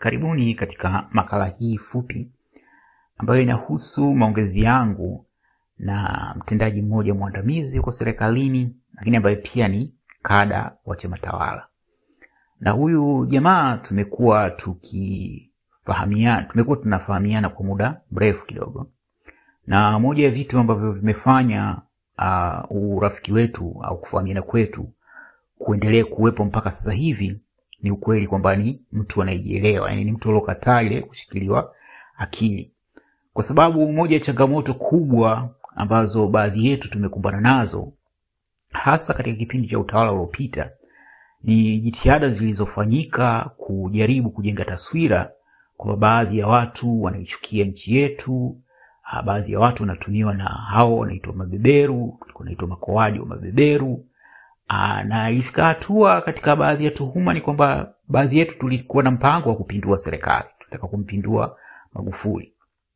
Karibuni katika makala hii fupi ambayo inahusu maongezi yangu na mtendaji mmoja mwandamizi huko serikalini, lakini ambaye pia ni kada wa chama tawala. Na huyu jamaa tumekuwa tukifahamiana, tumekuwa tunafahamiana kwa muda mrefu kidogo, na moja ya vitu ambavyo vimefanya uh, urafiki wetu au kufahamiana kwetu kuendelea kuwepo mpaka sasa hivi ni ukweli kwamba ni mtu anayejielewa, yani ni mtu aliokataa ile kushikiliwa akili, kwa sababu moja ya changamoto kubwa ambazo baadhi yetu tumekumbana nazo hasa katika kipindi cha utawala uliopita ni jitihada zilizofanyika kujaribu kujenga taswira kwamba baadhi ya watu wanaichukia nchi yetu, ah, baadhi ya watu wanatumiwa na hao wanaitwa mabeberu, wanaitwa makoaji wa mabeberu. Aa, na ilifika hatua katika baadhi ya tuhuma ni kwamba baadhi yetu tulikuwa na mpango wa kupindua serikali, tutaka kumpindua Magufuli,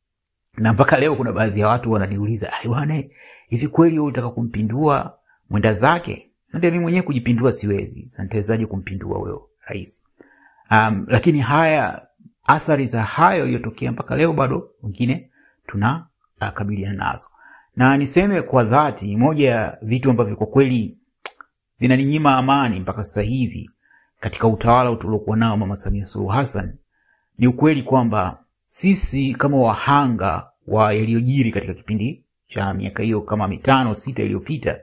na mpaka leo kuna baadhi ya watu wananiuliza, "Ai bwana, hivi kweli wewe unataka kumpindua mwenda zake?" Ndio, mimi mwenyewe kujipindua siwezi, sasa nitawezaje kumpindua wewe rais? Um, lakini haya athari za hayo yaliyotokea mpaka leo bado wengine tuna uh, kabiliana nazo, na niseme kwa dhati, moja ya vitu ambavyo kwa kweli vinaninyima amani mpaka sasa hivi katika utawala tuliokuwa nao Mama Samia Suluhu Hassan ni ukweli kwamba sisi kama wahanga wa yaliyojiri katika kipindi cha miaka hiyo kama mitano sita iliyopita,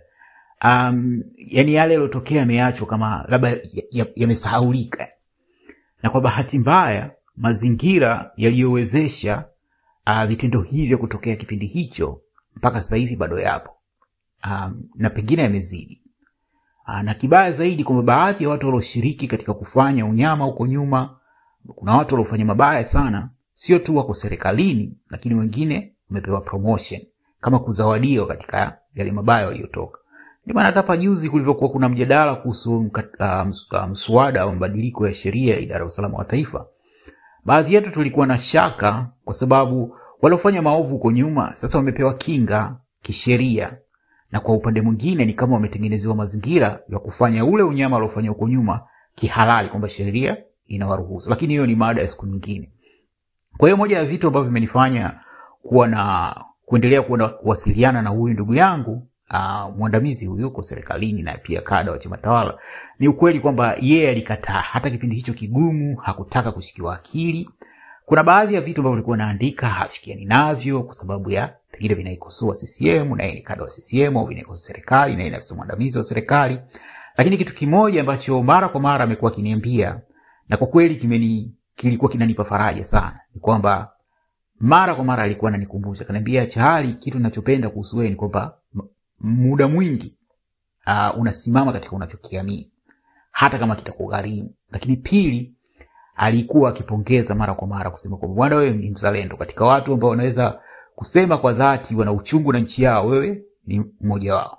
um, yani yale yaliyotokea yameachwa kama labda yamesahaulika ya, ya na kwa bahati mbaya mazingira yaliyowezesha uh, vitendo hivyo kutokea kipindi hicho mpaka sasa hivi bado yapo, um, na pengine yamezidi na kibaya zaidi kwamba baadhi ya watu walioshiriki katika kufanya unyama huko nyuma, kuna watu waliofanya mabaya sana, sio tu wako serikalini, lakini wengine wamepewa promotion kama kuzawadiwa katika yale mabaya waliotoka. Ndio maana hata hapa juzi kulivyokuwa kuna mjadala kuhusu mswada wa mabadiliko ya sheria ya idara ya usalama wa taifa, baadhi yetu tulikuwa na shaka, kwa sababu waliofanya maovu huko nyuma sasa wamepewa kinga kisheria na kwa upande mwingine ni kama wametengenezewa mazingira ya kufanya ule unyama waliofanya huko nyuma kihalali, kwamba sheria inawaruhusu. Lakini hiyo ni mada ya siku nyingine. Kwa hiyo moja ya vitu ambavyo vimenifanya kuwa na kuendelea kuwa na kuwasiliana na huyu ndugu yangu uh, mwandamizi huyu uko serikalini na pia kada wa chama tawala ni ukweli kwamba yeye alikataa hata kipindi hicho kigumu, hakutaka kushikiwa akili. Kuna baadhi ya vitu ambavyo alikuwa naandika hafikiani navyo kwa sababu ya pengine vinaikosoa CCM na yeye ni kada wa CCM au vinaikosoa serikali na yeye ni afisa mwandamizi wa serikali. Lakini kitu kimoja ambacho mara kwa mara amekuwa akiniambia na kwa kweli kimeni kilikuwa kinanipa faraja sana ni kwamba mara kwa mara alikuwa ananikumbusha, kaniambia, Chahali, kitu ninachopenda kuhusu wewe ni kwamba muda mwingi uh, unasimama katika unachokiamini hata kama kitakugharimu. Lakini pili, alikuwa akipongeza mara kwa mara kusema kwamba bwana, wewe ni mzalendo katika watu ambao wanaweza kusema kwa dhati wana uchungu na nchi yao, wewe ni mmoja wao.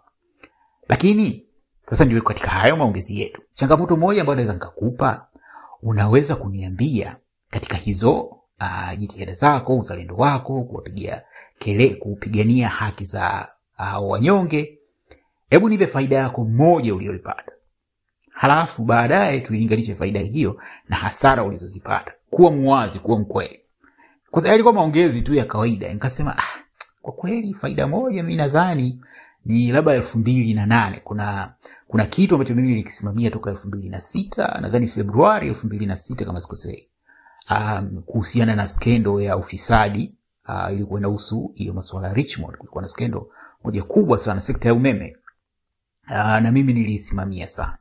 Lakini sasa ndio katika hayo maongezi yetu, changamoto moja ambayo naweza nikakupa, unaweza kuniambia katika hizo uh, jitihada zako, uzalendo wako, kuwapigia kele, kupigania haki za uh, wanyonge, hebu nipe faida yako moja uliyoipata, halafu baadaye tuilinganishe faida hiyo na hasara ulizozipata. Kuwa muwazi, kuwa mkweli kwa sababu yalikuwa maongezi tu ya kawaida. Nikasema ah, kwa kweli faida moja mi nadhani ni labda elfu mbili na nane kuna kuna kitu ambacho mimi nilikisimamia toka elfu mbili na sita nadhani Februari elfu mbili na sita kama sikosei, um, kuhusiana na skendo ya ufisadi uh, ilikuwa inahusu hiyo masuala ya Richmond. Kulikuwa na skendo moja kubwa sana sekta ya umeme uh, na mimi niliisimamia sana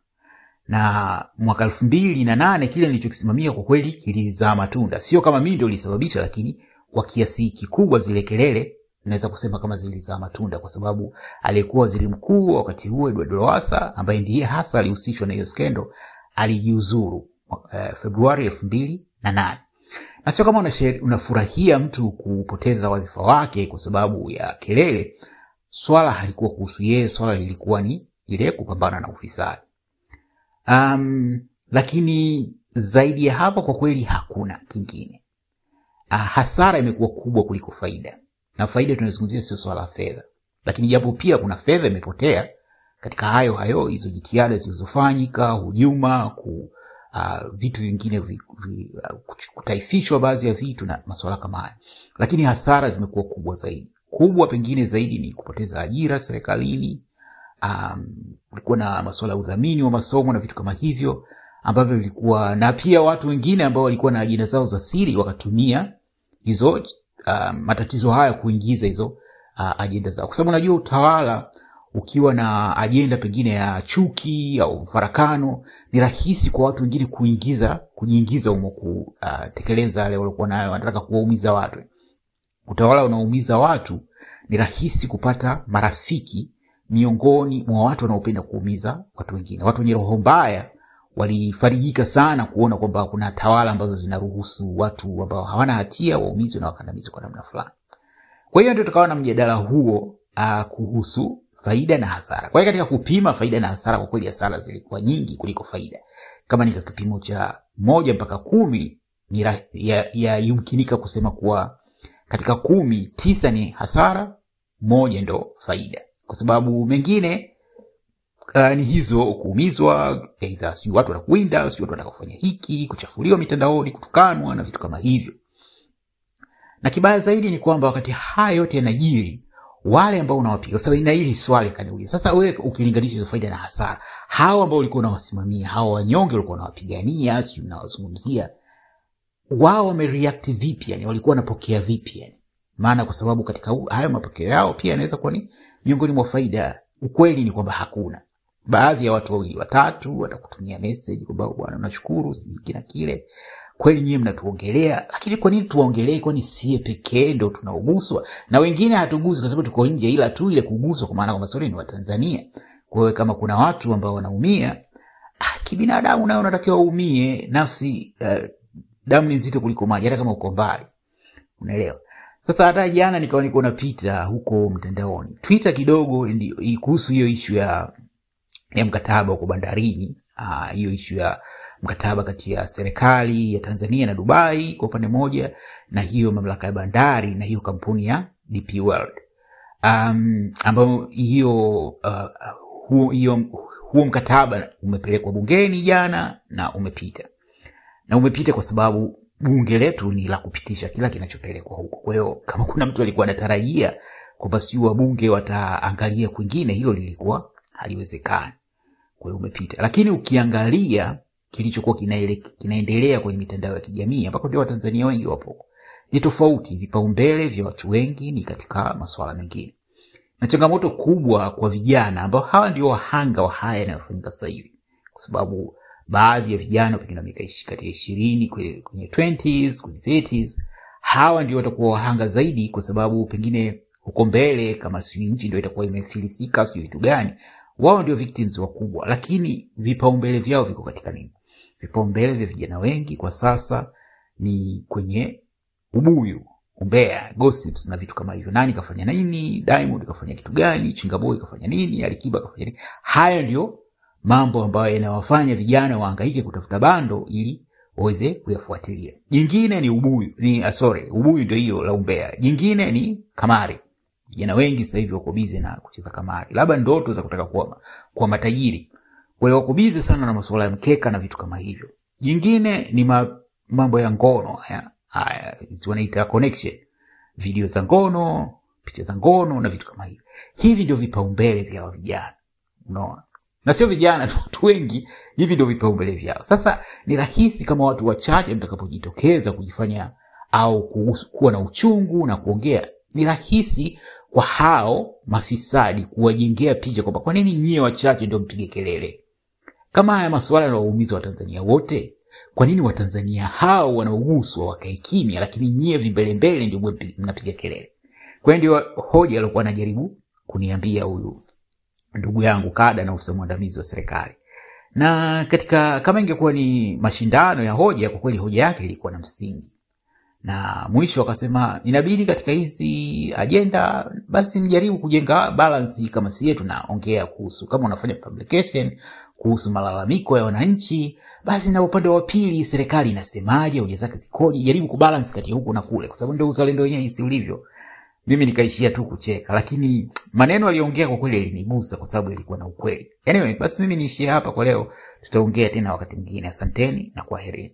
na mwaka elfu mbili na nane kile nilichokisimamia kwa kweli kilizaa matunda, sio kama mimi ndio nilisababisha, lakini kwa kiasi kikubwa zile kelele naweza kusema kama zilizaa matunda, kwa sababu aliyekuwa waziri mkuu wakati huo Edward Lowassa ambaye ndiye hasa alihusishwa na hiyo skendo alijiuzuru uh, Februari elfu mbili na nane na sio kama unafurahia mtu kupoteza wadhifa wake kwa sababu ya kelele. Swala halikuwa kuhusu yeye, swala lilikuwa ni ile kupambana na ufisadi. Um, lakini zaidi ya hapo kwa kweli hakuna kingine. Uh, hasara imekuwa kubwa kuliko faida, na faida tunazungumzia sio swala la fedha, lakini japo pia kuna fedha imepotea katika hayo hayo hizo jitihada zilizofanyika, hujuma ku uh, vitu vingine vi, vi, uh, kutaifishwa baadhi ya vitu na masuala kama haya, lakini hasara zimekuwa kubwa zaidi. Kubwa pengine zaidi ni kupoteza ajira serikalini. Um, kulikuwa na masuala ya udhamini wa masomo na vitu kama hivyo ambavyo vilikuwa na pia watu wengine ambao walikuwa na ajenda zao za siri wakatumia hizo uh, matatizo haya kuingiza hizo uh, ajenda zao, kwa sababu unajua utawala ukiwa na ajenda pengine ya chuki au mfarakano, ni rahisi kwa watu wengine kuingiza kujiingiza humo kutekeleza yale waliokuwa nayo, wanataka kuwaumiza watu. Utawala unaumiza watu, ni rahisi kupata marafiki miongoni mwa watu wanaopenda kuumiza watu wengine. Watu wenye roho mbaya walifarijika sana kuona kwamba kuna tawala ambazo zinaruhusu watu ambao hawana hatia waumizwe na wakandamizwe kwa namna fulani. Kwa hiyo ndio tukawa na mjadala huo uh, kuhusu faida na hasara. Kwa hiyo katika kupima faida na hasara, kwa kweli hasara zilikuwa nyingi kuliko faida. Kama ni kipimo cha moja mpaka kumi ni ya, ya yumkinika kusema kuwa katika kumi tisa ni hasara, moja ndo faida, kwa sababu mengine uh, ni hizo kuumizwa, aidha sijui watu wanakuwinda, sijui watu wanataka kufanya hiki, kuchafuliwa mitandaoni, kutukanwa na vitu kama hivyo. Na kibaya zaidi ni kwamba wakati haya yote yanajiri, wale ambao unawapiga sasa, na hili swali kaniuliza sasa, wewe ukilinganisha hizo faida na hasara, hao ambao ulikuwa unawasimamia, hao wanyonge ulikuwa unawapigania, sijui unawazungumzia, wao wamereact vipi? Yani walikuwa wanapokea vipi? Yani maana kwa sababu katika hayo mapokeo yao pia yanaweza kuwa ni miongoni mwa faida. Ukweli ni kwamba hakuna baadhi ya watu wawili watatu watakutumia message kwamba bwana, nashukuru hiki na kile, kweli nyie mnatuongelea, lakini kwa nini tuwaongelee? Kwani sie pekee ndo tunaoguswa na wengine hatuguswi kwa sababu tuko nje, ila tu ile kuguswa, kwa maana kwamba sori ni Watanzania. Kwa hiyo kama kuna watu ambao wanaumia ah, kibinadamu nayo unatakiwa uumie. Nafsi uh, damu ni nzito kuliko maji, hata kama uko mbali, unaelewa. Sasa hata jana nikawa niko napita huko mtandaoni Twitter kidogo kuhusu hiyo ishu ya ya mkataba huko bandarini, hiyo ishu ya mkataba kati ya serikali ya Tanzania na Dubai kwa upande mmoja, na hiyo mamlaka ya bandari na hiyo kampuni ya DP World um, ambayo hiyo uh, huo, hiyo huo mkataba umepelekwa bungeni jana na umepita na umepita kwa sababu bunge letu ni la kupitisha kila kinachopelekwa huko. Kwa hiyo kama kuna mtu alikuwa anatarajia kwamba sijui wabunge wataangalia kwingine, hilo lilikuwa haliwezekani. Kwa hiyo umepita, lakini ukiangalia kilichokuwa kinaendelea kwenye mitandao ya kijamii ambako ndio Watanzania wengi wapo, ni tofauti. Vipaumbele vya watu wengi ni katika masuala mengine, na changamoto kubwa kwa vijana ambao hawa ndio wahanga wa haya yanayofanyika sasa hivi, kwa sababu baadhi ya vijana pengine miaka kati ya ishirini kwenye 20s kwenye 30s, hawa ndio watakuwa wahanga zaidi, kwa sababu pengine huko mbele, kama sijui nchi ndio itakuwa imefilisika, sijui vitu gani, wao ndio victims wakubwa. Lakini vipaumbele vyao viko katika nini? Vipaumbele vya vijana wengi kwa sasa ni kwenye ubuyu, umbea, gossips na vitu kama hivyo. Nani kafanya nini? Diamond kafanya kitu gani? Chingaboi kafanya nini? Alikiba kafanya nini? Hayo ndio mambo ambayo yanawafanya vijana wahangaike kutafuta bando ili waweze kuyafuatilia. Jingine ni ubuyu, ni sorry, ubuyu ndio hiyo la umbea. Jingine ni kamari. Vijana wengi sasa hivi wako bize na kucheza kamari, labda ndoto za kutaka kuwa, kuwa matajiri. Kwa hiyo wako bize sana na masuala ya mkeka na vitu kama hivyo. Jingine ni ma, mambo ya ngono haya haya wanaita connection, video za ngono, picha za ngono na vitu kama hivyo. Hivi ndio vipaumbele vya vijana, unaona na sio vijana tu, watu wengi hivi ndio vipaumbele vyao. Sasa ni rahisi kama watu wachache mtakapojitokeza kujifanya au kuwa na uchungu na kuongea, ni rahisi kwa hao mafisadi kuwajengea picha kwamba kwa nini nyie wachache ndio mpige kelele. Kama haya masuala yanawaumiza Watanzania wote, kwa nini Watanzania hao wanaoguswa wakae kimya, lakini nyie vimbelembele ndio mnapiga kelele? Kwa hiyo ndio hoja aliokuwa anajaribu kuniambia huyu ndugu yangu kada na afisa mwandamizi wa serikali. Na katika kama ingekuwa ni mashindano ya hoja, kwa kweli hoja yake ilikuwa na msingi, na mwisho akasema inabidi katika hizi ajenda basi mjaribu kujenga balance, kama sie tunaongea kuhusu, kama unafanya publication kuhusu malalamiko ya wananchi, basi na upande wa pili serikali inasemaje, hoja zake zikoje, jaribu kubalance kati ya huku na kule, kwa sababu ndio uzalendo wenyewe jinsi ulivyo mimi nikaishia tu kucheka, lakini maneno aliyoongea kwa kweli yalinigusa kwa sababu yalikuwa na ukweli. Anyway, basi mimi niishie hapa kwa leo, tutaongea tena wakati mwingine. Asanteni na kwaherini.